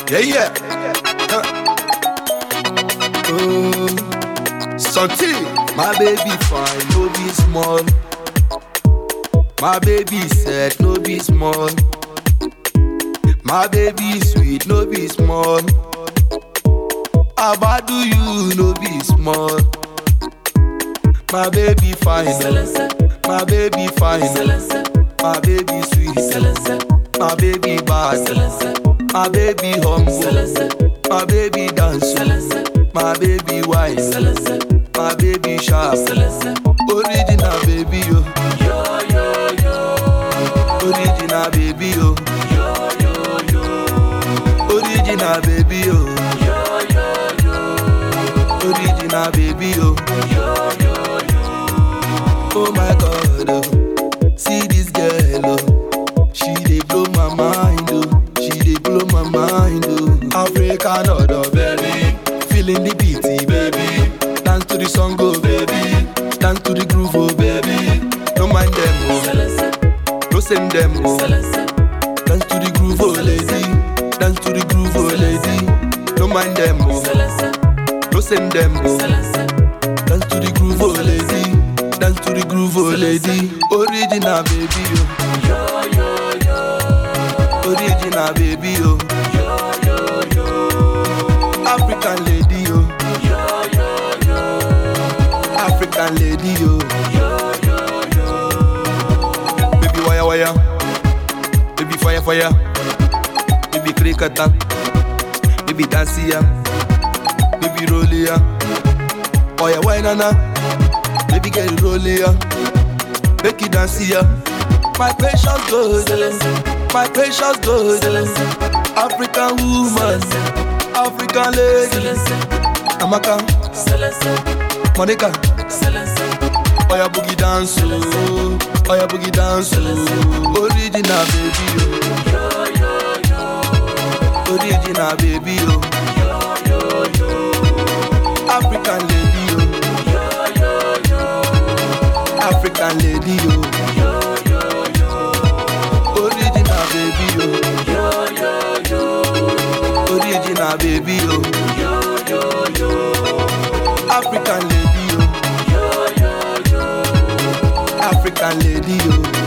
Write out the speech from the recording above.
Yeah, yeah. Huh. Oh, Santi, my baby fine, no be small. My baby said, no be small. My baby sweet, no be small. Abadu you, no be small. My baby fine, oh. my baby fine, oh. my baby sweet, my baby bad, my baby humble, my baby dance, oh. my baby wise, my baby sharp, original baby yo, original baby yo, original baby yo, original baby yo. Oh my god, oh. see this girl, oh. she dey blow my mind, oh. she dey blow my mind, oh. African odor, baby, feeling the beat, baby. Dance to the song, oh baby, dance to the groove, oh baby. Don't mind them, oh. no send them, oh. Dance to the groove, oh lady, dance to the groove, oh lady. Don't mind them, oh. no send them, oh. Dance to the groove, oh lady. Dance to the groove, oh lady. Original baby, oh. Original baby, oh. African lady, oh. African lady, oh. Baby wire wire, baby fire fire, baby cricketer, baby dancia, baby rollia. Oh yeah, why nana? Baby get it roll ya, make it dance ya. My precious gold, my precious gold, African woman, African lady, Amaka, Monica. Oh yeah, boogie dance, oh, oh yeah, boogie dance, oh, original baby, oh, original baby, oh, African lady, oh. African lady, yo. Original baby, yo. Original baby, yo. African lady, yo. African lady, yo.